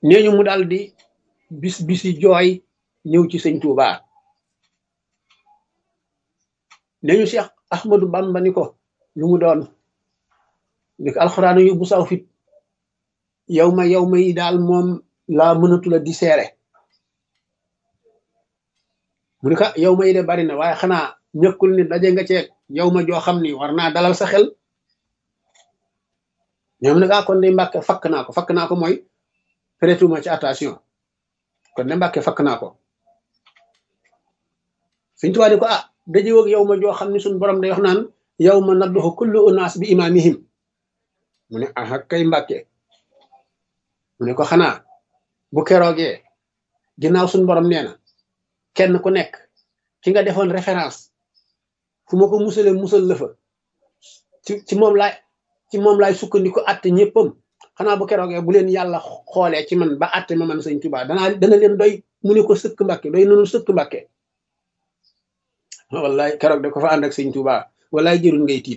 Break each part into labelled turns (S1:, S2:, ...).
S1: nee ñu mu daal di bis bisi jooy ñëw ci sëñ Touba nee ñu Cheikh Ahmadou Bamba ni ko lu mu doon ni ko alxuraan yóbbu saw fit yow ma yow ma yi daal moom laa mënatula di seere mu ni ko yow ma yi de bari na waaye xanaa ñëkkul ni daje nga ceeg yow ma joo xam ni war naa dalal sa xel ñoom ne gaa kon de mbàkke fakk naa ko fakk naa ko mooy prêtuma ci attention kon de mbàkke fakk naa ko suñ tubaab di ko ah daje woog yow ma joo xam ni suñ borom day wax naan yow ma nadduxu kullu unaas bi imaamihim mu ne ah kay mbàkke mu ne ko xanaa bu keroogee ginnaaw suñ borom nee na kenn ku nekk ki nga defoon référence fu ma ko musale musal la fa ci ci moom laay ci moom laay sukkandiku atte ñëppam xanaa bu keroogee bu leen yàlla xoolee ci man ba atte ma man sëñ Tuubaa danaa dana leen doy mu ne ko sëkk mbàkke doy nanu sëkk mbàkke wallaay keroog de ko fa ànd ak sëñ Tuubaa wallaay jërul ngay tiit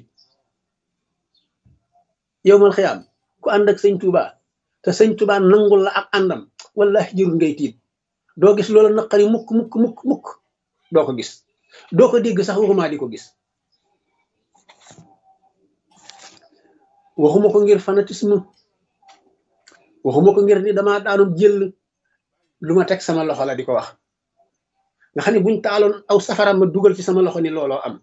S1: yow mal xiyaam ku ànd ak sëñ Tuubaa te sëñ Tuubaa nangul la ak àndam wallaay jërul ngay tiit doo gis loolu naqari mukk mukk mukk mukk doo ko gis doo ko dégg sax waxuma di ko gis waxuma ko ngir fanatisme waxuma ko ngir ni dama daanum jël lu ma teg sama loxo la di ko wax nga xam ne buñ taaloon aw safara ma dugal ci sama loxo ni looloo am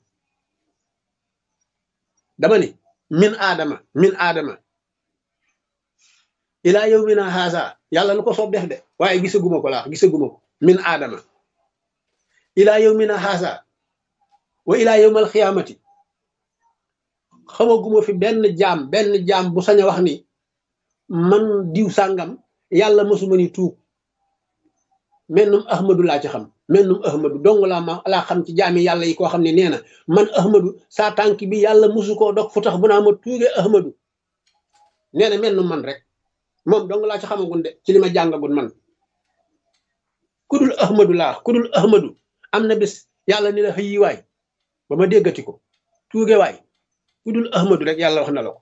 S1: dama ni min aadama min aadama ilaa yow mi na haasa yàlla lu ko soob def de waaye gisaguma ko laax gisaguma ko min aadama ilaa yow mi na haasa wa ilaa yowmal xiyaamati xamaguma fi benn jaam benn jaam bu sañ a wax ni man diw sàngam yàlla mësuma ni tuub mennum ahmadu laa ci xam mennum ahmadu dong laa ma laa xam ci jaami yàlla yi koo xam ne nee na man ahmadu saa tànk bi yàlla mësu koo dog fu tax bu naa ma tuugee ahmadu nee na mennum man rek moom dong laa ci xamagun de ci li ma jàngagun man kudul ahmadu laa kudul ahmadu am na bis yàlla ni la xëyi waay ba ma déggati ko tuuge waay kudul ahmadu rek yàlla wax na la ko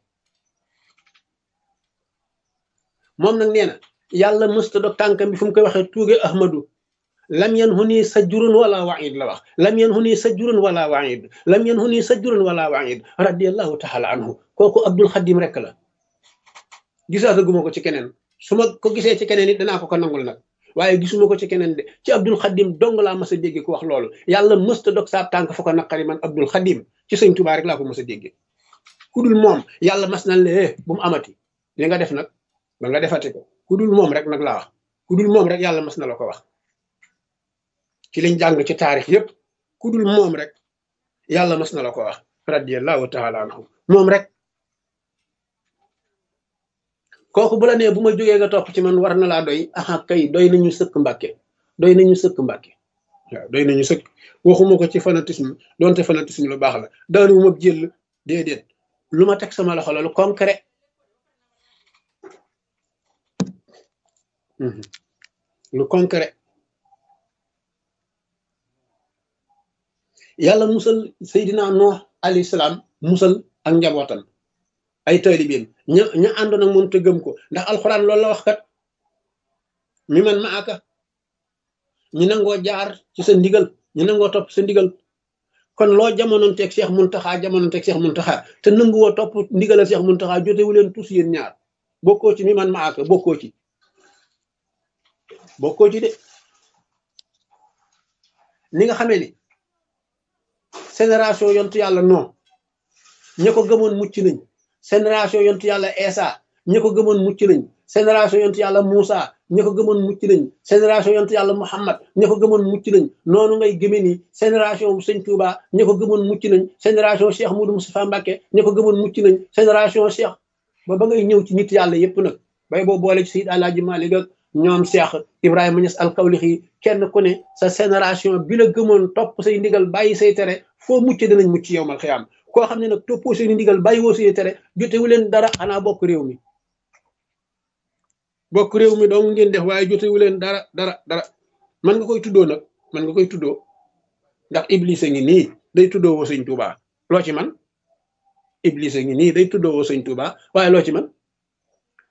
S1: moom nag nee na yàlla mësta dog tànkam bi fu mu koy waxee tuuge ahmadu lam yan hu nii sajjurun wala waid la wax lam yan hu nii sajjurun wala waid lam yan hu nii sajjurun wala waid radiallahu taala anhu kooku abdul xadim rek la gisaataguma ko ci keneen su ma ko gisee ci keneen it danaa ko ko nangul nag waaye gisuma ko ci keneen de ci abdul xadim dong laa mas a dégge ku wax loolu yàlla mësta dog saa tànk fu ko naqari man abdul xadim ci sëñ tubaa rek laa ko mas a dégge ku dul moom yàlla mas na le bu mu amati li nga def nag ba nga defati ko ku dul moom rek nag laa wax ku dul moom rek yàlla mas na la ko wax ci liñ jàng ci taarix yépp ku dul moom rek yàlla mas na la ko wax radiallahu taala anhu moom rek kooku bu la nee bu ma jógee nga topp ci man war na laa doy aha kay doy nañu sëkk mbàkke doy nañu sëkk mbàkke waaw doy nañu sëkk waxuma ko ci fanatisme donte fanatisme lu baax la daanu ma jël déedéet lu ma teg sama loxo la lu concret lu concret yàlla musal Seydina Nuux alayhi salaam musal ak njabootam ay taalibeem ña ña àndoon ak moom te gëm ko ndax alxuraan loolu la wax kat mi man ma aka ñi nangoo jaar ci sa ndigal ñi nangoo topp sa ndigal kon loo jamonoon teeg Cheikh Muntaxa jamonoon teeg Cheikh Muntaxa te nanguwoo topp ndigalal Cheikh Muntaxa jotewu leen tous yéen ñaar bokkoo ci mi man ma aka bokkoo ci bokkoo ci de ni nga xamee ni génération yontu yàlla non ña ko gëmoon mucc nañ génération yontu yàlla Esa ña ko gëmoon mucc nañ génération yontu yàlla Moussa ña ko gëmoon mucc nañ génération yontu yàlla Muhammad ña ko gëmoon mucc nañ noonu ngay gëme ni génération Sëñ Touba ña ko gëmoon mucc nañ génération Cheikh Moudou Moustapha Mbacké ña ko gëmoon mucc nañ génération Cheikh ba ba ngay ñëw ci nit yàlla yépp nag bay boo boole ci Seydi Alaaji Maalik ak ñoom Cheikh Ibrahima Niass alkawlixi kenn ku ne sa génération bi la gëmoon topp say ndigal bàyyi say tere foo mucc dinañ mucc yow mal xiyaam koo xam ne nag toppoo seen ndigal bàyyi woo say tere jotewu leen dara xanaa bokk réew mi bokk réew mi dong ngeen def waaye jotewu leen dara dara dara man nga koy tuddoo nag man nga koy tuddoo ndax iblis a ngi nii day tuddoo woo sëñ Tuubaa loo ci man iblis a ngi nii day tuddoo woo sëñ Tuubaa waaye loo ci man